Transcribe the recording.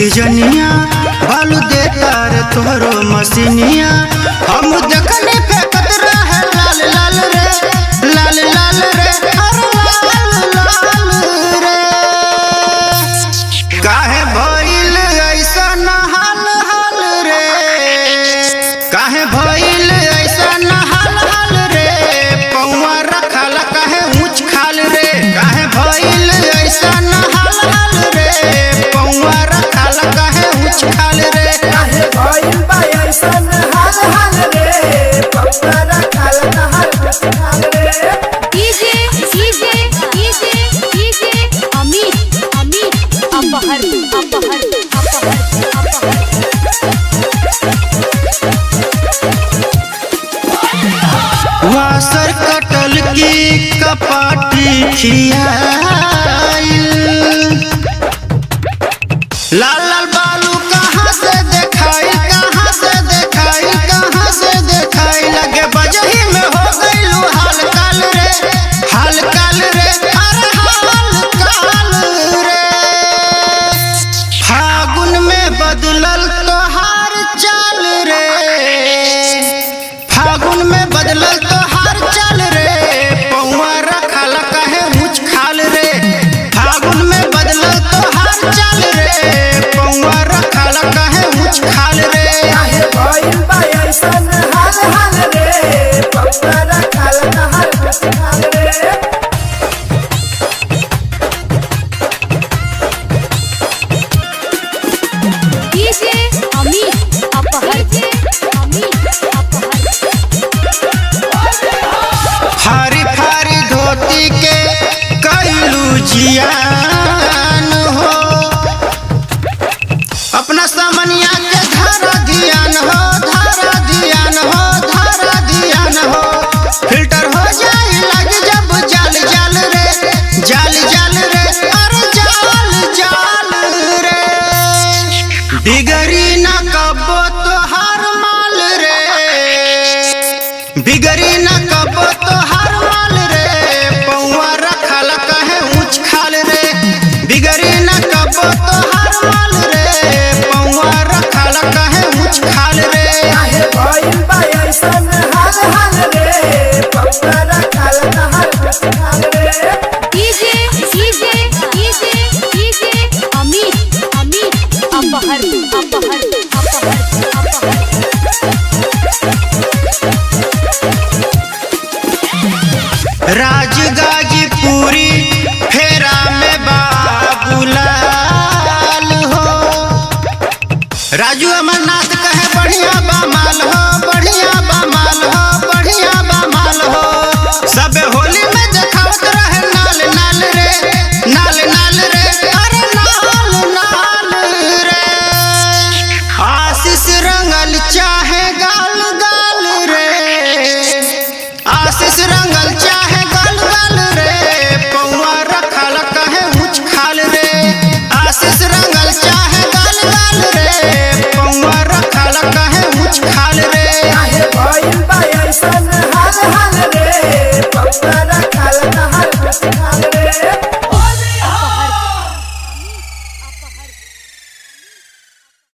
सीजनिया बालू दे तार तोहरो मसीनिया हम देखने फेंकत रहे लाल लाल रे लाल लाल रे अरे लाल लाल रे काहे भइल ऐसन हाल हाल रे काहे भइल ऐसन हाल हाल रे पौवा रखल काहे ऊंच खाल रे काहे भइल ऐसन हाल हाल रे पौवा रखल काहे ऊंच खाल रे काहे भइल बा ऐसन हाल हाल रे पौरा खाल नहर खाल रे DJ DJ DJ DJ Amit Amit अपहर अपहर अपहर अपहर वासर कटल की कपाटी खियाइल लाल लाल बालू कहाँ से देखाई कहाँ से देखाई कहाँ से देखाई लगे बजही में हो गइलू हाल काल रे हाल काल रे अरे हाल काल रे फागुन में बदलल तोहार चाल रे फागुन में बदलल तोहार चाल रे पौवा रखल काहे ऊंच खाल रे फागुन में बदलल तोहार चाल रे पौवा रखल काहे ऊंच खाल रे काहे भइल बा ऐसन हाल हाल रे पौरा खाल नहर खाल रे डीजे अमित अपहर अमित अपहर फारी फारी धोती के कैलू जियान हो अपना समनिया के धारा ध्यान हो धारा ध्यान हो धारा ध्यान हो फिल्टर हो जाए लग जब जाल जाल रे जाल जाल रे अरे जाल जाल रे बिगड़ी न कबो तोहार माल रे बिगड़ी न कबो तोहार माल रे पौवा रखल कहे ऊंच खाल रे बिगड़ी न कबो तोहार माल रे पौवा रखल कहे ऊंच खाल रे काहे भइल बा ऐसन हाल हाल रे पौरा खाल नहर खाल रे DJ DJ DJ DJ Amit Amit अपहर अपहर अपहर अपहर राज गाज